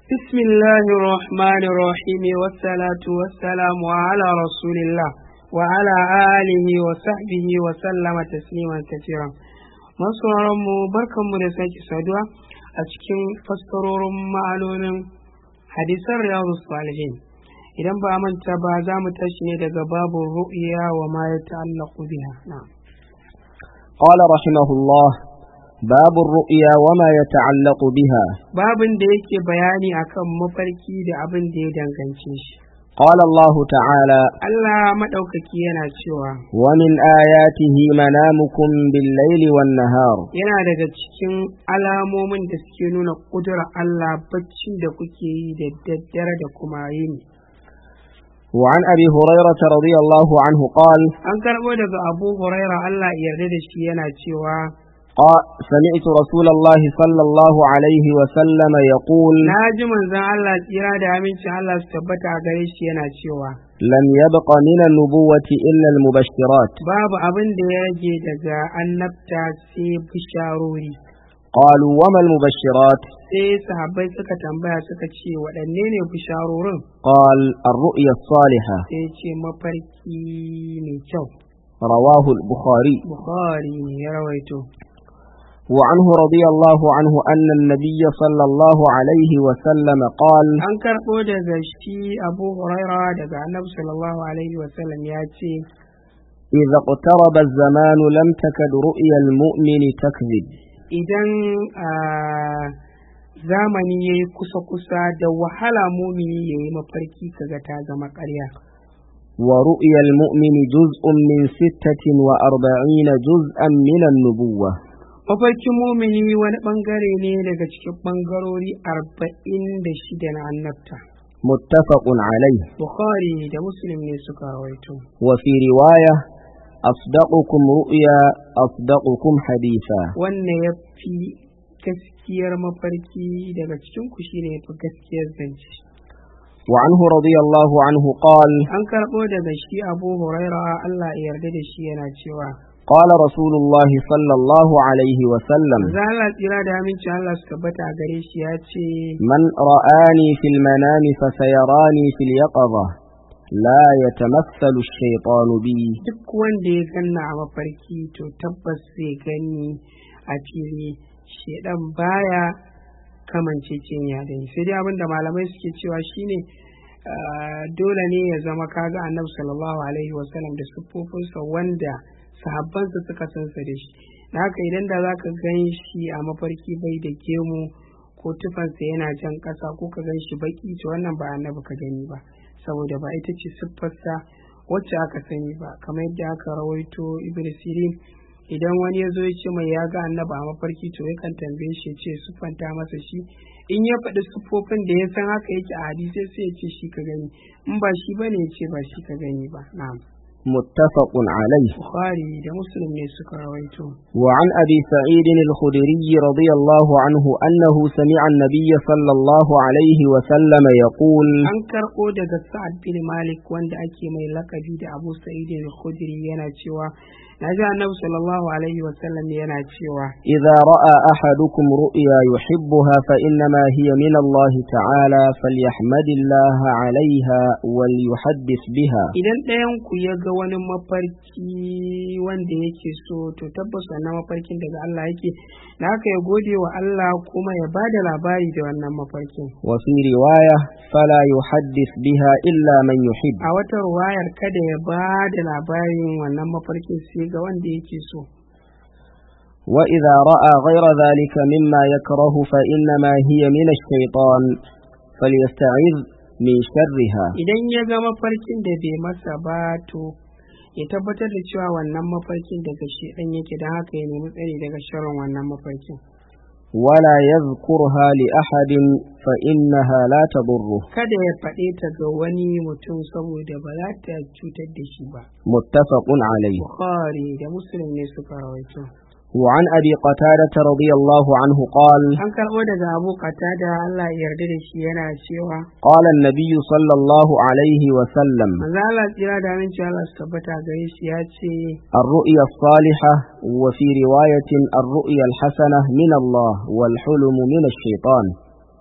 بسم الله الرحمن الرحيم والصلاة والسلام على رسول الله وعلى آله وصحبه وسلم تسليما كثيرا mu barkanmu da sake saduwa a cikin fassarorin ma'anonin hadisan riyadu salihin idan ba manta ba za mu tashi ne daga babu ru'ya wa ma ya ta'allaqu biha na'am قال رحمه الله باب الرؤيا وما يتعلق بها babin da yake bayani akan mafarki da abin da ya dangance shi قال الله تعالى Allah maɗaukaki yana cewa ومن آياته منامكم بالليل والنهار yana daga cikin alamomin da suke nuna ƙudurar Allah baccin da kuke yi da daddare da kuma yini وعن أبي هريرة رضي الله عنه قال an karɓo daga abu huraira Allah ya yarda da shi yana cewa قال سمعت رسول الله صلى الله عليه وسلم يقول na ji manzon Allah tsira da amincin Allah su tabbata a gare shi yana cewa لم يبق من النبوة إلا المبشرات babu abin da ya rage daga annabta sai bisharori قالوا وما المبشرات sai sahabbai suka tambaya suka ce waɗanne ne bisharorin قال الرؤيا الصالحة sai ce mafarki mai kyau رواه البخاري bukhari ne ya rawaito وعنه رضي الله عنه أن النبي صلى الله عليه وسلم قال an karɓo daga shi abu huraira daga annabi sallallahu alaihi wasallam ya ce إذا اقترب الزمان لم تكد رؤيا المؤمن تكذب idan ah, zamani ya yi kusa-kusa da wahala mumini ya yi mafarki kaga ta zama ƙarya ورؤيا المؤمن جزء من ستة وأربعين جزءا من النبوة mafarkin mumini wani ɓangare ne daga cikin ɓangarori arba'in da shida na annabta متفق عليه bukhari da muslim ne suka rawaito وفي رواية أصدقكم رؤيا أصدقكم حديثا wannan ya fi gaskiyar mafarki daga cikin ku shine ya fi gaskiyar zance وعنه رضي الله عنه قال an karɓo daga shi abu huraira allah ya yarda da shi yana cewa قال رسول الله صلى الله عليه وسلم za Allah tsira da amincin Allah su tabbata a gare shi ya ce من رآني في المنام فسيراني في اليقظة لا يتمثل الشيطان بي duk wanda ya ganna a mafarki to tabbas zai gani a fili shedan baya kamance ya da ni sai dai abinda malamai suke cewa shine ah, dole ne ya zama kaga annabi sallallahu alaihi wasallam da siffofinsa wanda sahabbansa suka san sa da shi da haka idan da zaka gan shi a mafarki bai da gemu ko tufansa yana jan ƙasa ko ka gan shi baki to wannan ba annabi ka gani ba saboda ba ita ce siffarsa wacce aka sani ba kamar yadda aka rawaito ibn sirin idan wani ya zo ya ce mai ya ga annaba a mafarki to yakan tambaye shi ya ce siffanta masa shi in ya faɗi siffofin da ya san haka yake a hadisai sai ya ce shi ka gani in ba shi bane ya ce ba shi ka gani ba na'am متفق عليه bukhari da muslim ne suka rawaito وعن أبي سعيد الخدري رضي الله عنه أنه سمع النبي صلى الله عليه وسلم يقول an karɓo daga sa'ad bin malik wanda ake mai lakabi da abu sa'id al-khudri yana cewa na ji annabi sallallahu alaihi wasallam yana cewa إذا رأى أحدكم رؤيا يحبها فإنما هي من الله تعالى فليحمد الله عليها وليحدث بها idan ɗayan ku ya ga wani mafarki wanda yake so to tabbas wannan mafarkin daga Allah yake da haka ya gode wa Allah kuma ya ba da labari da wannan mafarkin وفي رواية فلا يحدث بها إلا من يحب a wata ruwayar kada ya ba da labarin wannan mafarkin sai ga wanda yake so وإذا رأى غير ذلك مما يكره فإنما هي من الشيطان فليستعذ من شرها idan ya ga mafarkin da bai masa ba to ya tabbatar da cewa wannan mafarkin daga shedan yake don haka ya nemi tsari daga sharrin wannan mafarkin ولا يذكرها لأحد فإنها لا تضره kada ya faɗe ta ga wani mutum saboda ba za ta cutar da shi ba متفق عليه bukhari da muslim ne suka rawaito وعن أبي قتادة رضي الله عنه قال an karɓo daga abu da Allah ya yarda da shi yana cewa قال النبي صلى الله عليه وسلم manzo Allah tsira da aminci Allah su tabbata gare shi ya ce الرؤيا الصالحة وفي رواية الرؤيا الحسنة من الله والحلم من الشيطان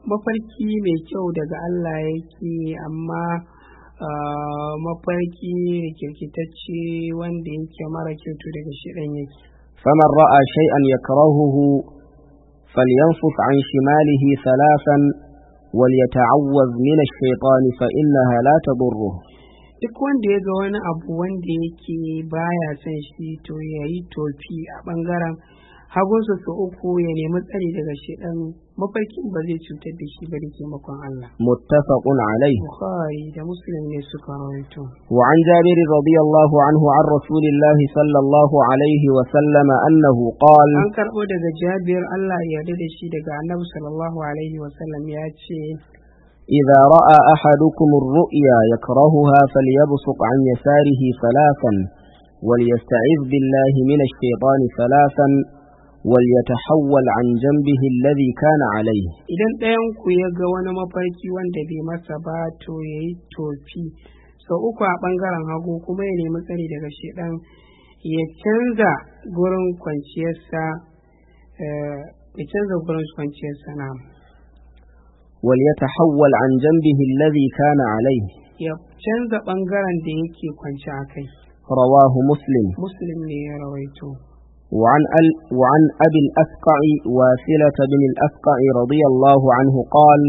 mafarki mai kyau daga Allah yake amma ah, mafarki rikirkitacce wanda yake mara kyau to daga shiɗan yake فمن رأى شيئا يكرهه فلينفث عن شماله ثلاثا وليتعوذ من الشيطان فإنها لا تضره duk wanda ya ga wani abu wanda yake baya son shi to ya yi tofi a ɓangaren hagunsa su uku ya nemi tsari daga shiɗan mafarkin ba zai cutar da shi ba da taimakon Allah. متفق عليه Bukhari da Muslim ne suka rawaito. وعن جابر رضي الله عنه عن رسول الله صلى الله عليه وسلم أنه قال An karɓo daga Jabir Allah ya yarda da shi daga Annabi sallallahu alaihi wasallam ya ce إذا رأى أحدكم الرؤيا يكرهها فليبصق عن يساره ثلاثا وليستعذ بالله من الشيطان ثلاثا وليتحول عن جنبه الذي كان عليه idan ɗayan ku ya ga wani mafarki wanda bai masa ba to ya yi tofi sau uku a ɓangaren hagu kuma ya nemi tsari daga shiɗan ya canza gurin kwanciyarsa eh, ya canza gurin kwanciyarsa na وليتحول عن جنبه الذي كان عليه ya canza ɓangaren da yake kwanci a kai رواه مسلم muslim ne ya rawaito وعن, ال وعن أبي الأفقع واثلة بن الأفقع رضي الله عنه قال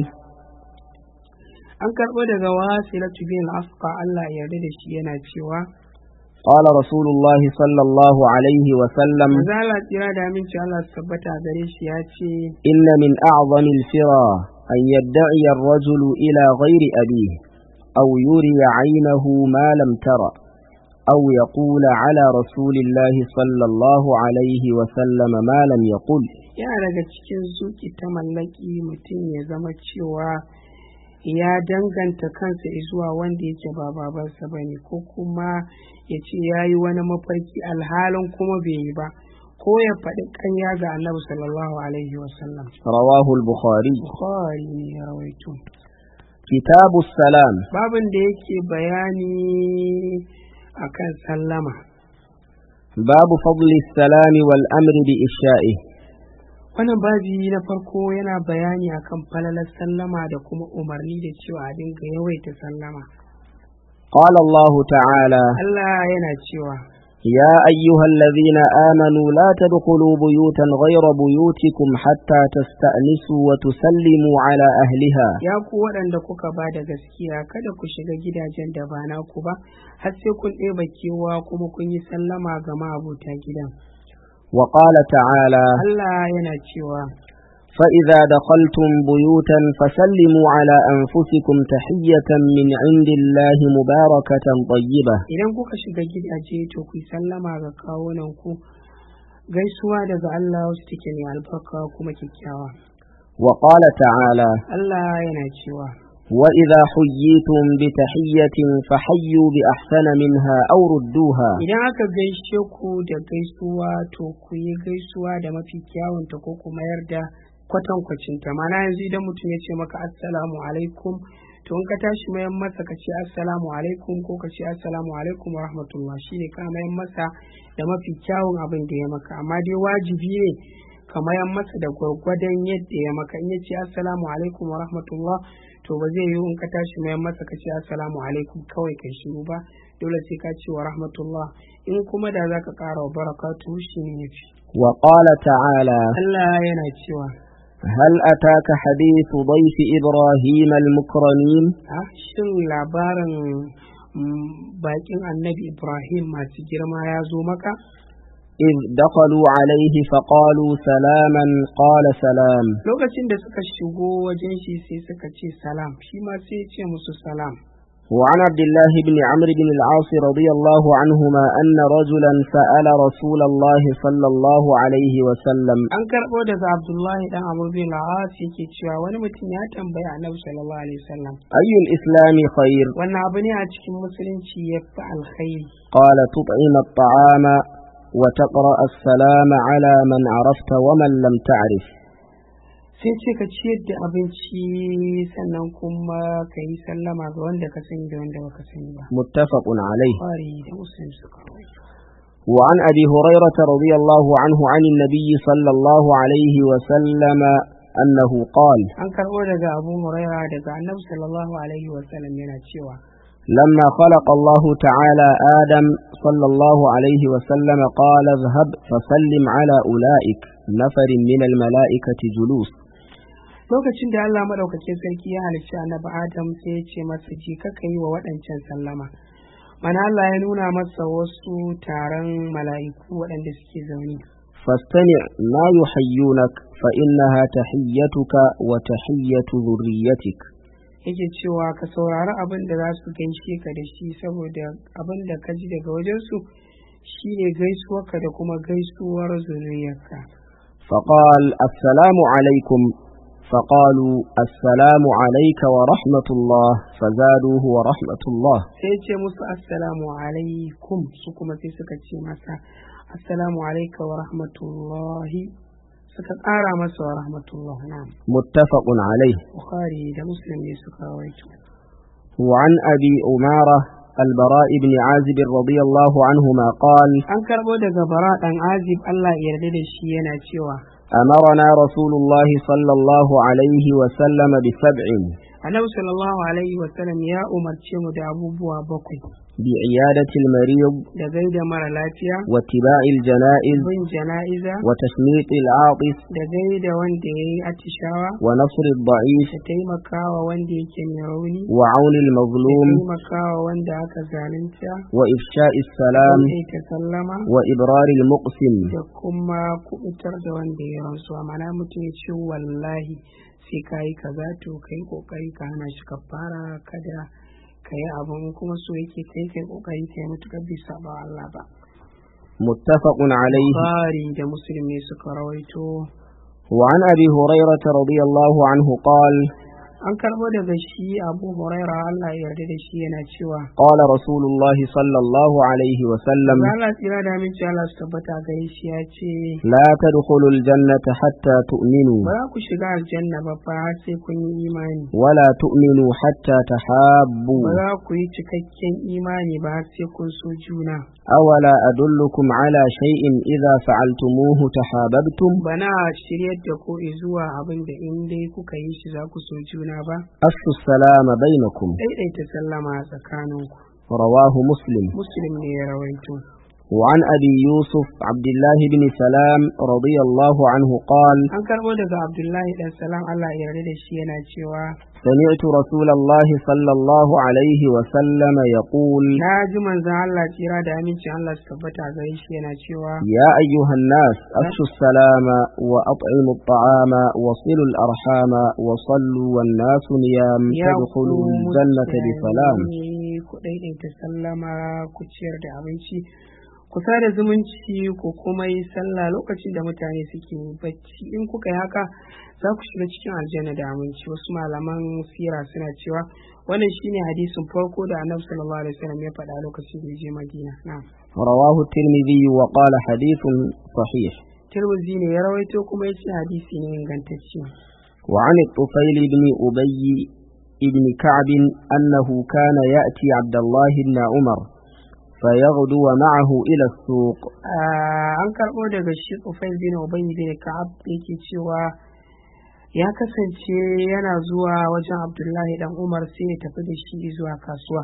an karɓo daga wasilatu bin asqa Allah ya yarda da shi yana cewa قال رسول الله صلى الله عليه وسلم manzo Allah tsira da aminci Allah su tabbata gare shi ya ce إن من أعظم الفرى أن يدعي الرجل إلى غير أبيه أو يري عينه ما لم ترى أو يقول على رسول الله صلى الله عليه وسلم ما لم يقل yana daga cikin zuki ta mallaki mutum ya zama cewa ya danganta kansa zuwa wanda yake ba babansa ba ne ko kuma ya ce ya yi wani mafarki alhalin kuma bai yi ba ko ya faɗi ƙarya ga annabi sallallahu alaihi wasallam رواه البخاري bukhari ne ya rawaito كتاب السلام babin da yake bayani akan sallama باب فضل السلام والأمر بإفشائه wannan babi na farko yana bayani akan falalar sallama da kuma umarni da cewa a dinga yawaita sallama قال الله تعالى Allah yana cewa يا أيها الذين آمنوا لا تدخلوا بيوتا غير بيوتكم حتى تستأنسوا وتسلموا على أهلها ya ku waɗanda kuka ba da gaskiya kada ku shiga gidajen da ba naku ba har sai kun ɗeba kewa kuma kun yi sallama ga ma'abuta gidan وقال تعالى Allah yana cewa فإذا دخلتم بيوتا فسلموا على أنفسكم تحية من عند الله مباركة طيبة idan kuka shiga gidaje to ku yi sallama ga kawunan ku gaisuwa daga Allah wasu take mai albarka kuma kyakkyawa وقال تعالى Allah yana cewa وإذا حييتم بتحية فحيوا بأحسن منها أو ردوها idan aka gaishe ku da gaisuwa to ku yi gaisuwa da mafi kyawunta ko kuma yarda kwatankwacinta mana yanzu idan mutum ya ce maka assalamu alaikum to in ka tashi mayan masa ka ce assalamu alaikum ko ka ce assalamu alaikum wa rahmatullah shine ka mayan masa da mafi kyawun abin da ya maka amma dai wajibi ne ka mayan masa da gwargwadon yadda ya maka in ya ce assalamu alaikum wa rahmatullah to ba zai yiwu in ka tashi mayan masa ka ce assalamu alaikum kawai kai shiru ba dole sai ka ce wa rahmatullah in kuma da za ka ƙara wa barakatuhu shi ne yafi وقال تعالى Allah yana cewa هل أتاك حديث ضيف إبراهيم المكرمين a shin labarin mm, bakin annabi Ibrahim masu girma ya zo maka إذ دخلوا عليه فقالوا سلاما قال سلام lokacin da suka shigo wajen shi sai suka ce salam shi ma sai ya ce musu salam وعن عبد الله بن عمرو بن العاص رضي الله عنهما أن رجلا سأل رسول الله صلى الله عليه وسلم an karɓo daga Abdullahi dan Amr bin Al-As yake cewa wani mutum ya tambaya Annabi sallallahu alaihi wasallam أي الإسلام خير wannan abu ne a cikin musulunci ya fi alkhairi قال تطعم الطعام وتقرأ السلام على من عرفت ومن لم تعرف sai ce ka ciyar da abinci sannan kuma ka yi sallama ga wanda ka sani da wanda baka sani ba متفق عليه Bukhari da Muslim suka rawaito. وعن أبي هريرة رضي الله عنه عن النبي صلى الله عليه وسلم أنه قال an karɓo daga abu huraira daga annabi sallallahu alaihi wasallam yana cewa لما خلق الله تعالى آدم صلى الله عليه وسلم قال اذهب فسلم على أولئك نفر من الملائكة جلوس lokacin da Allah madaukakin sarki ya halicci annabi Adam sai ya ce masa je kaka yi wa waɗancan sallama mana Allah ya nuna masa wasu taron mala'iku waɗanda suke zaune فاستمع ما يحيونك فإنها تحيتك وتحية ذريتك yake cewa ka saurari abin da za su gaishe ka da shi saboda abin da ka ji daga wajensu shine gaisuwarka da kuma gaisuwar zuriyarka فقال السلام عليكم فقالوا السلام عليك ورحمة الله فزادوه ورحمة الله sai ce musu assalamu alaikum su kuma sai suka ce masa assalamu alaika wa rahmatullahi suka ƙara masa wa rahmatullah na متفق عليه bukhari da muslim ne suka rawaito وعن أبي أمارة البراء بن عازب رضي الله عنهما قال an karɓo daga bara ɗan azib Allah ya yarda da shi yana cewa أمرنا رسول الله صلى الله عليه وسلم بسبع annabi sallallahu alaihi wa sallam ya umarce mu da abubuwa bakwai بعيادة المريض da gaida mara lafiya واتباع الجنائز bin jana'iza وتشميط العاطس da gaida wanda ya yi atishawa ونصر الضعيف da taimakawa wanda yake mai rauni وعون da المظلوم taimakawa wanda aka zalunta وإفشاء السلام da ta sallama وإبرار المقسم da kuma kubutar da wanda ya rantsuwa mana mutum ya ce wallahi sai ka yi kaza to ka yi kokari ka hana shi kafara kada ka yi abin kuma so yake kai kai kokari ka yi mutukar bai saba wa Allah ba متفق عليه Bukhari da Muslim ne suka rawaito وعن أبي هريرة رضي الله عنه قال an karbo daga shi Abu Huraira Allah ya yarda da shi yana cewa قال رسول الله صلى الله عليه وسلم Allah tsira da aminci Allah su tabbata gare shi ya ce لا تدخلوا الجنة حتى تؤمنوا ba za ku shiga aljanna ba fa har sai kun yi imani ولا تؤمنوا حتى تحابوا ba za ku yi cikakken imani ba har sai kun so juna أولا أدلكم على شيء إذا فعلتموه تحاببتم bana shiryar da ku zuwa abin da in dai kuka yi shi za ku so juna ba أفشوا السلام بينكم daidaita sallama a tsakaninku رواه مسلم muslim ne ya rawaito وعن أبي يوسف عبد الله بن سلام رضي الله عنه قال an karbo daga abdullahi dan salam Allah ya yarda da shi yana cewa سمعت رسول الله صلى الله عليه وسلم يقول na ji manzon Allah tsira da amincin Allah su tabbata gare shi yana cewa يا أيها الناس أفشوا السلام وأطعموا الطعام وصلوا الأرحام وصلوا والناس نيام ya تدخلوا ku الجنة بسلام mutane, ku daidaita sallama ku ciyar da abinci ku sada zumunci ku kuma yi sallah lokacin da mutane suke bacci in kuka yi haka za ku shiga cikin aljanna da aminci wasu malaman sira suna cewa wannan shine hadisin farko da annabi sallallahu alaihi wasallam ya faɗa lokacin da ya je madina na'am رواه الترمذي وقال حديث صحيح tirmidhi ne ya rawaito kuma ya ce hadisi ne ingantacce وعن الطفيل بن أبي بن كعب أنه كان يأتي عبد الله بن عمر فيغدو معه إلى السوق Ah, an karɓo daga shi Ufail bin Ubay bin Ka'ab yake cewa ya kasance yana zuwa wajen Abdullahi dan Umar sai ya tafi da shi zuwa kasuwa.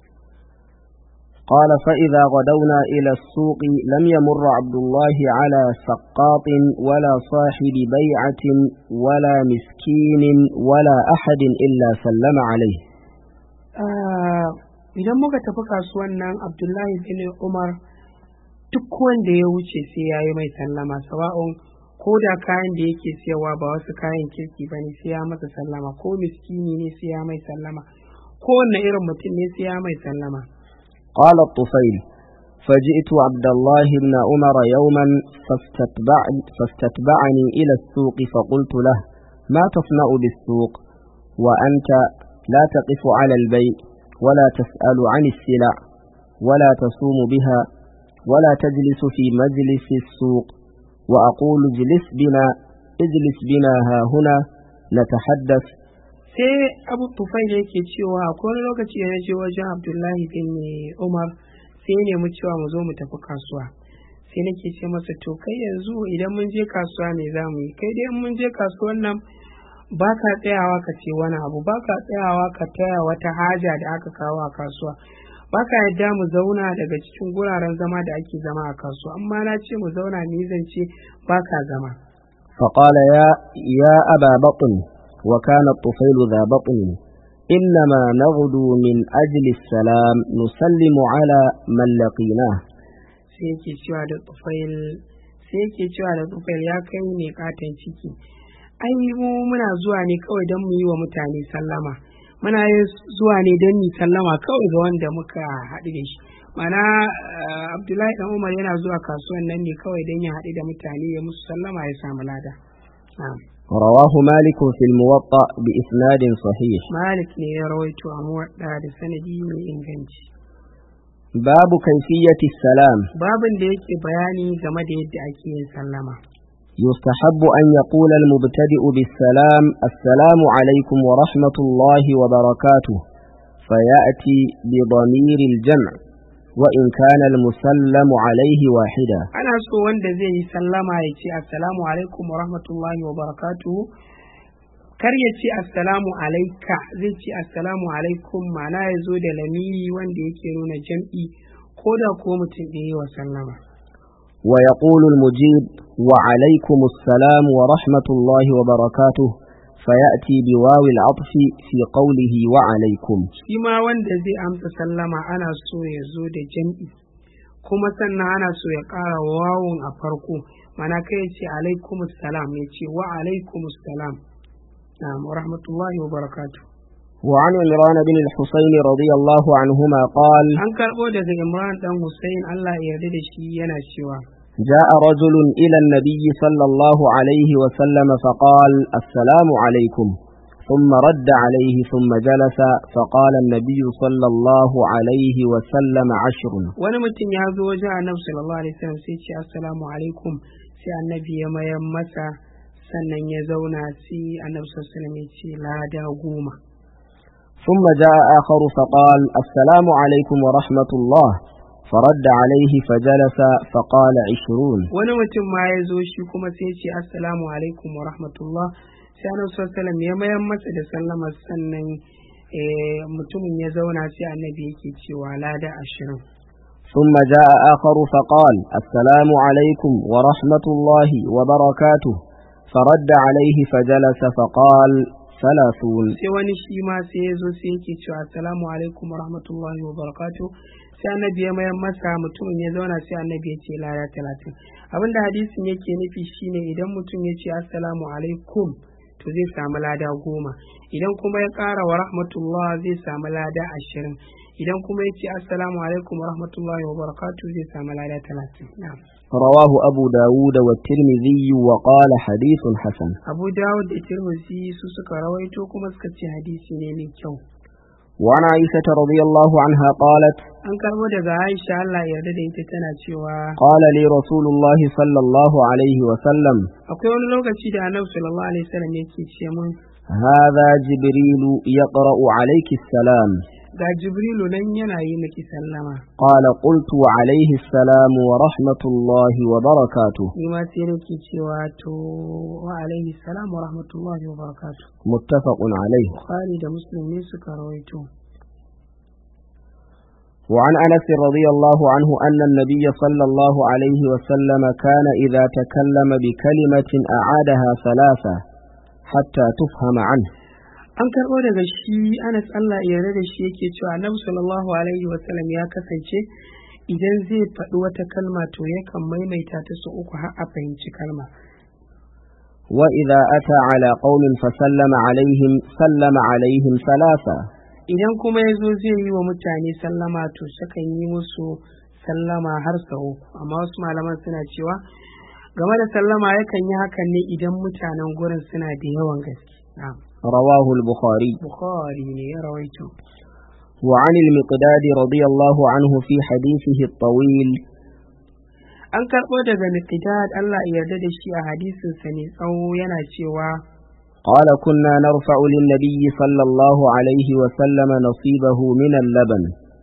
قال فإذا غدونا إلى السوق لم يمر عبد الله على سقاط ولا صاحب بيعة ولا مسكين ولا أحد إلا سلم عليه Ah, Idan muka tafi kasuwan nan Abdullahi bin Umar duk wanda ya wuce sai ya yi mai sallama sawa'un ko da kayan da yake siyarwa ba wasu kayan kirki ba ne sai ya masa sallama ko miskini ne sai ya mai sallama ko wanne irin mutum ne sai ya mai sallama. قال الطفيل فجئت عبد الله بن عمر يوما فاستتبع فاستتبعني إلى السوق فقلت له ما تصنع بالسوق وأنت لا تقف على البيع ولا تسأل عن السلع ولا تصوم بها ولا تجلس في مجلس السوق وأقول اجلس بنا اجلس بنا ها هنا نتحدث sai abu tufail yake cewa akwai wani lokaci da na je wajen abdullahi bin umar sai ya nemi cewa mu zo mu tafi kasuwa sai sai nake ce masa to kai yanzu idan mun je kasuwa me za mu yi kai dai in mun je kasuwan nan ba ka tsayawa ka ce wani abu ba ka tsayawa ka taya wata haja da aka kawo a kasuwa ba ka yadda mu zauna daga cikin guraren zama da ake zama a kasuwa amma na ce mu zauna ni zance ba ka zama فقال يا يا أبا بطن وكان الطفيل ذا بطن إنما نغدو من أجل السلام نسلم على من لقيناه sai yake cewa da tufail sai yake cewa da tufail ya kai mai katon ciki ai mu muna zuwa ne kawai don mu yi wa mutane sallama muna yin zuwa ne don mu sallama kawai ga wanda muka haɗu da shi mana abdullahi dan umar yana zuwa kasuwan nan ne kawai don ya haɗu da mutane ya musu sallama ya samu lada رواه مالك في الموطأ بإسناد صحيح malik ne ya rawaito a muwadda da sanadi mai inganci باب كيفية السلام babin da yake bayani game da yadda ake yin sallama يستحب أن يقول المبتدئ بالسلام السلام عليكم ورحمة الله وبركاته فيأتي بضمير الجمع وإن كان المسلم عليه واحدا ana so wanda zai yi sallama ya ce assalamu alaikum wa rahmatullahi wa barakatuhu kar ya ce assalamu alaika zai ce assalamu alaikum ma'ana ya zo da lamiri wanda yake nuna jam'i ko da ko mutum da yi wa sallama ويقول المجيب وعليكم السلام ورحمة الله وبركاته فيأتي بواو العطف في قوله وعليكم shi ma wanda zai amsa sallama ana so ya zo da jam'i kuma sannan ana so ya ƙara wawun a farko mana kai ya ce alaikum salam ya ce wa alaikum salam na'am wa rahmatullahi wa barakatuh وعن عمران بن الحسين رضي الله عنهما قال an karɓo daga imran dan hussein allah ya yarda da shi yana cewa جاء رجل إلى النبي صلى الله عليه وسلم فقال السلام عليكم ثم رد عليه ثم جلس فقال النبي صلى الله عليه وسلم عشر wani mutum ya zo wajen annabi sallallahu alaihi wasallam sai ce assalamu alaikum sai annabi ya mayan masa sannan ya zauna sai annabi sallallahu alaihi wasallam ya ce lada goma ثم جاء آخر فقال السلام عليكم ورحمة الله فرد عليه فجلس فقال عشرون wani mutum ma ya zo shi kuma sai ya ce assalamu alaikum wa rahmatullah sai annabi sallallahu alaihi wasallam ya mayan masa da sallama sannan eh, mutumin ya zauna sai annabi yake cewa lada ashirin ثم جاء آخر فقال السلام عليكم ورحمة الله وبركاته فرد عليه فجلس فقال ثلاثون sai wani shi ma sai ya zo sai yake cewa assalamu alaikum wa rahmatullahi wa barakatuh sai annabi ya mayan masa mutumin ya zauna sai annabi ya ce lada talatin abinda hadisin yake nufi shine idan mutum ya ce assalamu alaikum to zai samu lada goma idan kuma ya ƙara wa rahmatullah zai samu lada ashirin idan kuma ya ce assalamu alaikum wa rahmatullahi wa barakatuh zai samu lada talatin na'am رواه أبو داود والترمذي وقال حديث حسن abu dawud da tirmidhi su suka rawaito kuma suka ce hadisi ne mai kyau وعن عائشة رضي الله عنها قالت an karbo daga aisha allah ya yarda da ita tana cewa قال لي رسول الله صلى الله عليه وسلم akwai wani lokaci da annabi sallallahu alaihi wasallam yake ce mun هذا جبريل يقرأ عليك السلام ga jibrilu nan yana yi miki sallama قال قلت وعليه السلام ورحمة الله وبركاته ni ma sai nake cewa to wa alaihi salam wa rahmatullahi wa barakatuh متفق عليه bukhari da muslim ne suka rawaito وعن أنس رضي الله عنه أن النبي صلى الله عليه وسلم كان إذا تكلم بكلمة أعادها ثلاثة حتى تفهم عنه an karɓo daga shi anas allah ya yarda da shi yake cewa annabi sallallahu alaihi wasallam ya kasance idan zai faɗi wata kalma to yakan maimaita ta su uku har a fahimci kalma وإذا أتى على قوم فسلم عليهم سلم عليهم ثلاثة idan kuma ya zo zai yi wa mutane sallama to sukan yi musu sallama har sau uku amma wasu malaman suna cewa game da sallama yakan yi hakan ne idan mutanen gurin suna da yawan gaske na'am رواه البخاري bukhari ne ya rawaito وعن المقداد رضي الله عنه في حديثه الطويل an karɓo daga Miqdad Allah ya yarda da shi a hadisin sa ne tsawo yana cewa قال كنا نرفع للنبي صلى الله عليه وسلم نصيبه من اللبن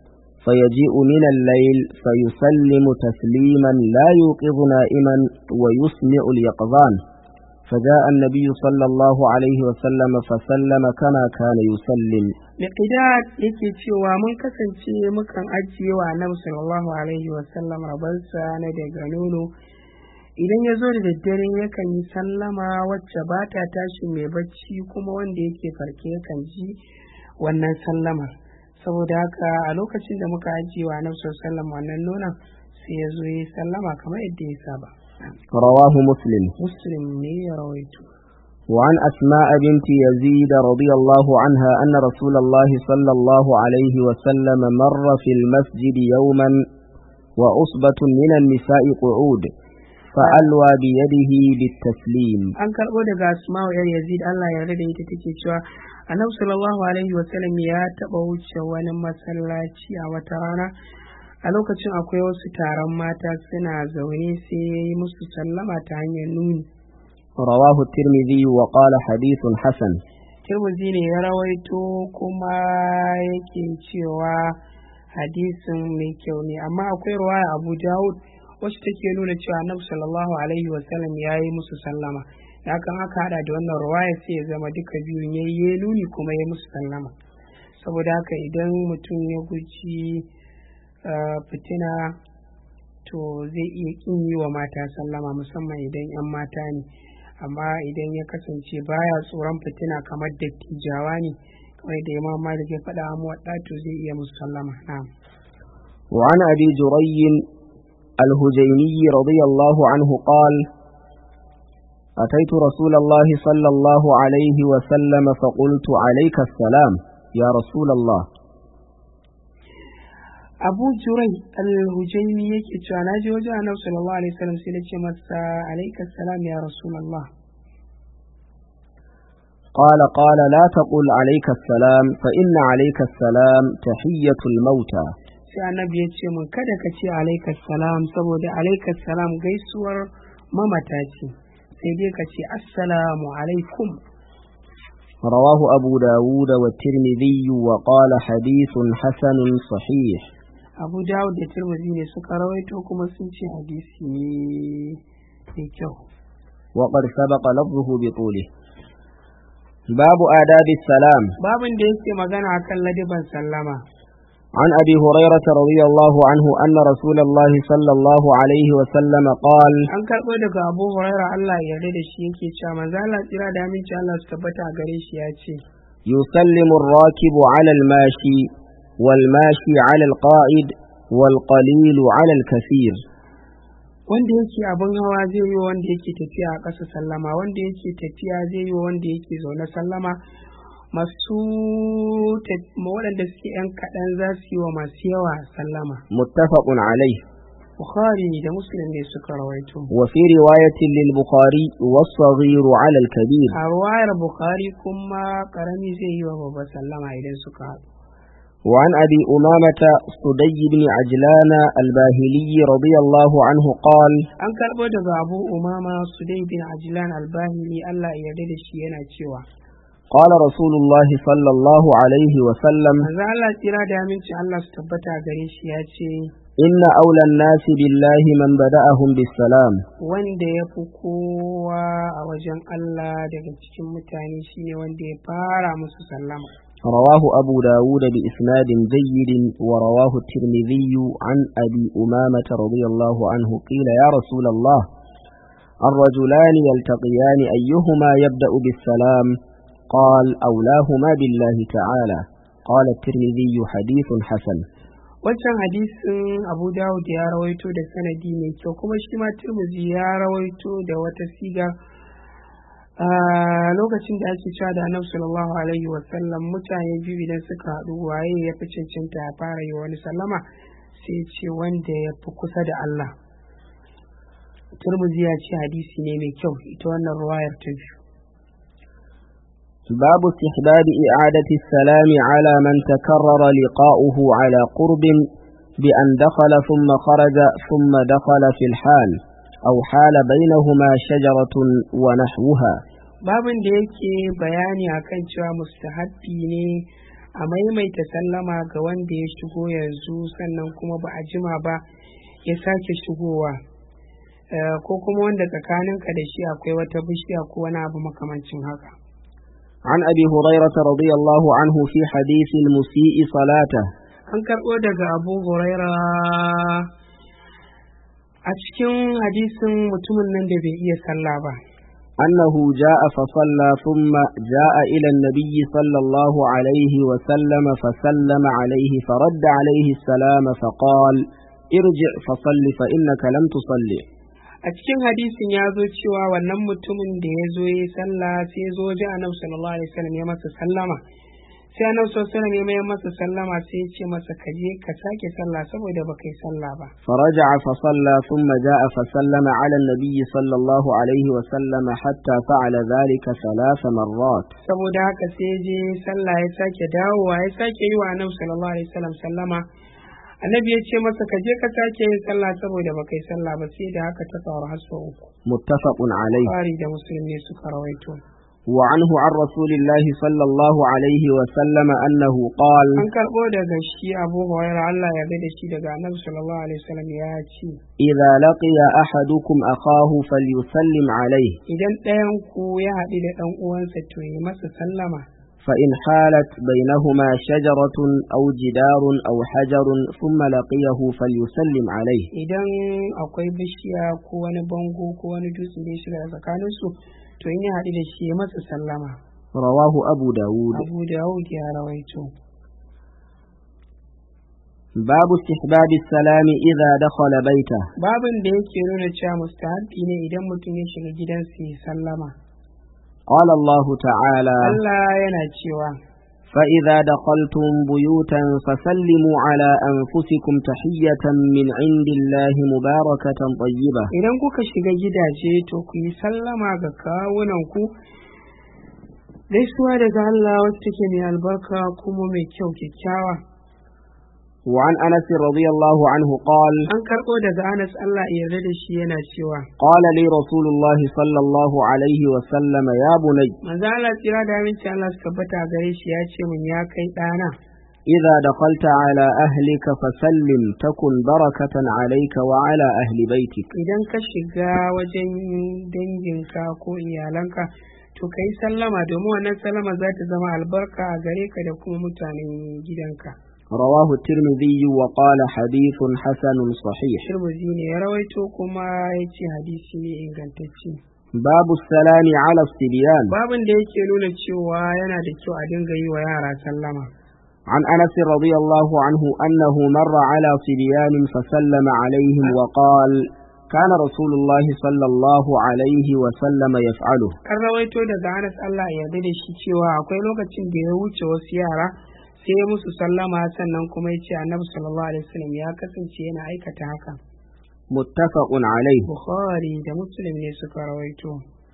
فيجيء من الليل فيسلم تسليما لا يوقظ نائما ويسمع اليقظان فجاء النبي صلى الله عليه وسلم فسلم كما كان يسلم Miqdad yake cewa mun kasance mukan ajiye wa Annabi sallallahu alaihi wa sallam rabansa na daga nono idan ya zo da daddare yakan yi sallama wacce ba ta tashi mai bacci kuma wanda yake farke yakan ji wannan sallamar saboda haka a lokacin da muka ajiye wa Annabi sallallahu alaihi wa sallam wannan nonon sai ya zo ya yi sallama kamar yadda ya saba رواه مسلم muslim ne ya rawaito وعن أسماء بنت يزيد رضي الله عنها أن رسول الله صلى الله عليه وسلم مر في المسجد يوما وعصبة من النساء قعود فألوى بيده بالتسليم an karɓo daga asma'u yar yazid Allah ya yarda da ita take cewa annabi sallallahu alaihi wa sallam ya taɓa wuce wani masallaci a wata rana a lokacin akwai wasu taron mata suna zaune sai ya yi musu sallama ta hanyar nuni رواه الترمذي وقال حديث حسن tirmidhi ne ya rawaito kuma yake cewa hadisin mai kyau ne amma akwai ruwaya abu dawud wacce take nuna cewa annabi sallallahu alaihi wa sallam ya yi musu sallama da hakan aka hada da wannan ruwaya sai ya zama duka biyun ya yi nuni kuma ya musu sallama saboda haka idan mutum ya guji uh, fitina to zai iya kin yi wa mata sallama musamman idan 'yan mata ne amma idan ya kasance baya tsoron fitina kamar dattijawa ne kamar da imam malik ya faɗa mu wadda to zai iya musu sallama na'am وعن أبي جري الهجيمي رضي الله عنه قال أتيت رسول الله صلى الله عليه وسلم فقلت عليك السلام يا رسول الله abu jurai al-hujaini yake cewa na je wajen annabi sallallahu alaihi wasallam sai na ce masa alaika salam ya rasulullah قال قال لا تقل عليك السلام فإن عليك السلام تحية الموتى sai annabi ya ce mun kada ka ce alaika salam saboda alaika salam gaisuwar mamata ce sai dai ka ce assalamu alaikum رواه أبو داود والترمذي وقال حديث حسن صحيح abu dawud da tirmidhi ne suka rawaito kuma sun ce hadisi ne mai kyau وقد سبق لفظه بطوله باب آداب السلام babin da yake magana akan ladiban sallama عن أبي هريرة رضي الله عنه أن رسول الله صلى الله عليه وسلم قال an karɓo daga abu huraira allah ya yarda da shi yake cewa manzo Allah tsira da aminci Allah su tabbata a gare shi ya ce يسلم الراكب على الماشي والماشي على القائد والقليل على الكثير wanda yake abin hawa zai yi wa wanda yake tafiya a ƙasa sallama wanda yake tafiya zai yi wa wanda yake zaune sallama masu taf- waɗanda suke ‘yan kaɗan za su yi wa masu yawa sallama متفق عليه bukhari da muslim ne suka rawaito وفي رواية للبخاري والصغير على الكبير a ruwayar bukhari kuma ƙarami zai yi wa babba sallama idan suka haɗu وعن أبي أمامة صدي بن عجلان الباهلي رضي الله عنه قال an karɓo daga abu umama sudai bin ajlan albahili allah ya yarda da shi yana cewa قال رسول الله صلى الله عليه وسلم manzo allah tsira da aminci allah su tabbata a gare shi ya ce إن أولى الناس بالله من بدأهم بالسلام wanda ya fi kowa a wajen Allah daga cikin mutane shine wanda ya fara musu sallama. رواه أبو داود بإسناد جيد ورواه الترمذي عن أبي أمامة رضي الله عنه قيل يا رسول الله الرجلان يلتقيان أيهما يبدأ بالسلام قال أولاهما بالله تعالى قال الترمذي حديث حسن Wancan hadisin Abu Dawud ya rawaito da sanadi mai kyau kuma shi ma Tirmidhi ya rawaito da wata siga a lokacin da ake cewa da Annabi sallallahu alaihi wa sallam mutane biyu idan suka haɗu waye ya fi cancanta ya fara yi wani sallama sai ce wanda ya fi kusa da Allah. Tirmidhi ya ce hadisi ne mai kyau ita wannan ruwayar ta biyu. باب استحباب إعادة السلام على من تكرر لقاؤه على قرب بأن دخل ثم خرج ثم دخل في الحال أو حال بينهما شجرة ونحوها babin da yake bayani akan cewa mustahabbi ne a maimaita sallama ga wanda ya shigo yanzu sannan kuma ba a jima ba ya sake shigowa Eh, ko kuma wanda tsakaninka da shi akwai wata bishiya ko wani abu makamancin haka عن أبي هريرة رضي الله عنه في حديث المسيء صلاته an karɓo daga abu huraira a cikin hadisin mutumin nan da bai iya sallah ba أنه جاء فصلى ثم جاء إلى النبي صلى الله عليه وسلم فسلم عليه فرد عليه السلام فقال ارجع فصل فإنك لم تصلي a cikin hadisin ya zo cewa wannan mutumin da ya zo ya yi sallah sai ya zo wajen annabi sallallahu alaihi wasallam ya masa sallama sai annabi sallallahu alaihi wasallam ya mayar masa sallama sai ya ce masa ka je ka sake sallah saboda baka yi sallah ba فرجع فصلى ثم جاء فسلم على النبي صلى الله عليه وسلم حتى فعل ذلك ثلاث مرات saboda haka sai ya je sallah ya sake dawowa ya sake yi wa annabi sallallahu alaihi wasallam sallama annabi ya ce masa ka je ka sake yin sallah saboda baka yi sallah ba sai da haka ta faru har sau uku متفق عليه Bukhari da Muslim ne suka rawaito وعنه عن رسول الله صلى الله عليه وسلم أنه قال an karɓo daga shi Abu Hurairah Allah ya ga da shi daga annabi sallallahu alaihi wasallam ya ce إذا لقي أحدكم أخاه فليسلم عليه idan ɗayan ku ya haɗu da ɗan uwansa to yi masa sallama فإن حالت بينهما شجرة أو جدار أو حجر ثم لقيه فليسلم عليه idan akwai bishiya ko wani bango ko wani dutse da ya shiga tsakaninsu to in ya haɗu da shi ya masa sallama رواه أبو داود Abu Dawud ya rawaito باب استحباب السلام إذا دخل بيته babin da yake nuna cewa mustahabbi ne idan mutum ya shiga gidansa ya sallama قال الله تعالى Allah yana cewa فإذا دخلتم بيوتا فسلموا على أنفسكم تحية من عند الله مباركة طيبة idan kuka shiga gidaje to ku yi sallama ga kawunanku gaisuwa daga Allah wacce take mai albarka kuma mai kyau kyakkyawa وعن أنس رضي الله عنه قال an karɓo daga Anas Allah ya yarda da shi yana cewa قال لي رسول الله صلى الله عليه وسلم يا بني manzo Allah tsira da aminci Allah su tabbata gare shi ya ce min ya kai ɗana إذا دخلت على أهلك فسلم تكن بركة عليك وعلى أهل بيتك idan ka shiga wajen danginka ko iyalanka to ka yi sallama domin wannan sallama za ta zama albarka a gare ka da kuma mutanen gidanka رواه الترمذي وقال حديث حسن صحيح Tirmidhi ne ya rawaito kuma ya ce hadisi ne ingantacce باب السلام على الصبيان babin da yake nuna cewa yana da kyau a dinga yi wa yara sallama عن أنس رضي الله عنه أنه مر على صبيان فسلم عليهم وقال كان رسول الله صلى الله عليه وسلم يفعله an rawaito daga Anas Allah ya yarda da shi cewa akwai lokacin da ya wuce wasu yara sai ya musu sallama sannan kuma ya ce annabi sallallahu alaihi wasallam ya kasance yana aikata haka متفق عليه Bukhari da Muslim ne suka rawaito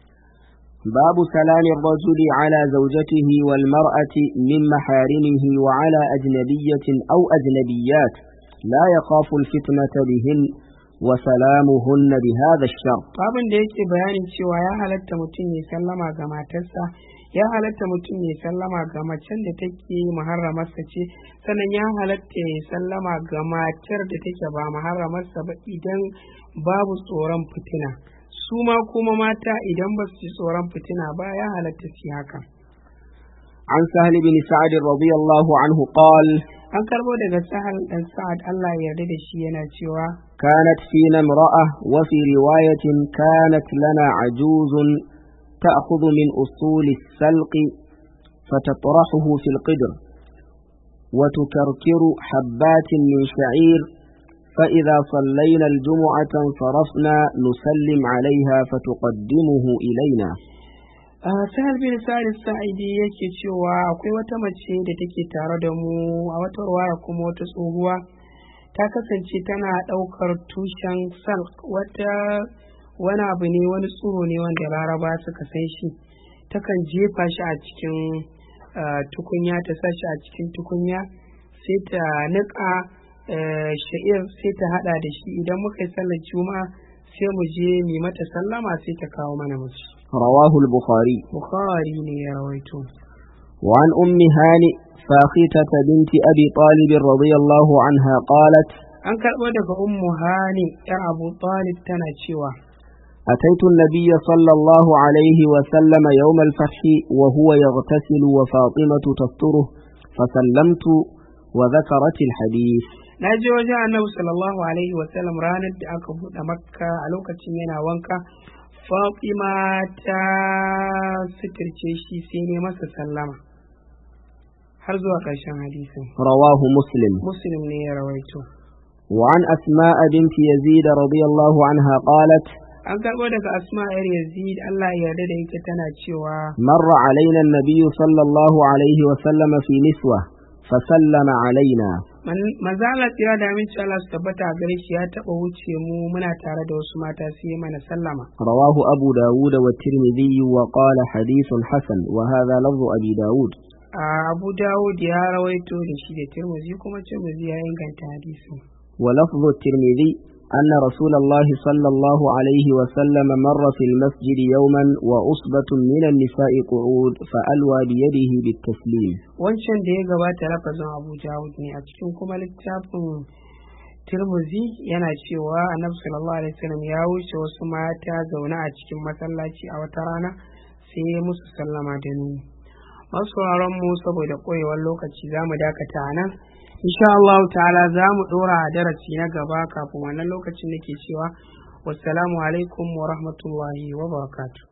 باب سلام الرجل على زوجته والمرأة من محارمه وعلى أجنبية أو أجنبيات لا يخاف الفتنة بهن وسلامهن بهذا الشرط babin da yake bayanin cewa ya halatta mutum ya sallama ga matarsa ya halatta mutum ya sallama ga macen da take muharramarsa ce sannan ya halatta ya sallama ga matar da take ba muharramarsa ba idan babu tsoron fitina su ma kuma mata idan ba su ji tsoron fitina ba ya halatta su yi haka عن سهل بن سعد رضي الله عنه قال an karbo daga sahal dan sa'ad Allah ya yarda da shi yana cewa كانت فينا امرأة وفي رواية كانت لنا عجوز تأخذ من أصول السلق فتطرحه في القدر وتكركر حبات من شعير فإذا صلينا الجمعة انصرفنا نسلم عليها فتقدمه إلينا Ah, sahal bin sa'id sa'idi yake cewa akwai wata mace da take tare da mu a wata ruwaya kuma wata tsohuwa ta kasance tana ɗaukar tushen salk wata wani abu ne wani tsoro ne wanda laraba suka san shi takan jefa shi a cikin ah, tukunya ta sa shi a cikin tukunya sai ta niƙa eh, sha'ir sai ta haɗa da shi idan muka yi sallar juma'a sai mu je mu mata sallama sai ta kawo mana musu رواه البخاري Bukhari ne ya rawaito. وعن أم هانئ فاختة بنت أبي طالب رضي الله عنها قالت an karɓo daga ummu hani yar abu talib tana cewa أتيت النبي صلى الله عليه وسلم يوم الفتح وهو يغتسل وفاطمة تستره فسلمت وذكرت الحديث na je wajen annabi sallallahu alaihi wasallam ranar da aka buɗe makka a lokacin yana wanka fatima ta suturce shi sai ne masa sallama har zuwa ƙarshen hadisin رواه مسلم muslim ne ya rawaito وعن أسماء بنت يزيد رضي الله عنها قالت an karɓo daga asma yar yazid Allah ya yarda da ita tana cewa مر علينا النبي صلى الله عليه وسلم في نسوة فسلم علينا manzo Allah tsira da aminci Allah su tabbata a gare shi ya taɓa wuce mu muna tare da wasu mata su yi mana sallama رواه أبو داود والترمذي وقال حديث حسن وهذا لفظ أبي داود a Abu Dawud ya rawaito da shi da Tirmidhi kuma Tirmidhi ya inganta hadisin ولفظ الترمذي أن رسول الله صلى الله عليه وسلم مر في المسجد يوما وأصبة من النساء قعود فألوى بيده بالتسليم wancan da ya gabata lafazin Abu Dawud ne a cikin kuma littafin Tirmidhi yana cewa Annabi sallallahu alaihi wasallam ya wuce wasu mata zaune a cikin masallaci a wata rana sai ya musu sallama da nuni masu sauraron mu saboda koyewar lokaci za mu dakata a nan insha Allah ta'ala za mu ɗora a darasi na gaba kafin wannan lokacin nake cewa wassalamu alaikum wa rahmatullahi wa barakatuh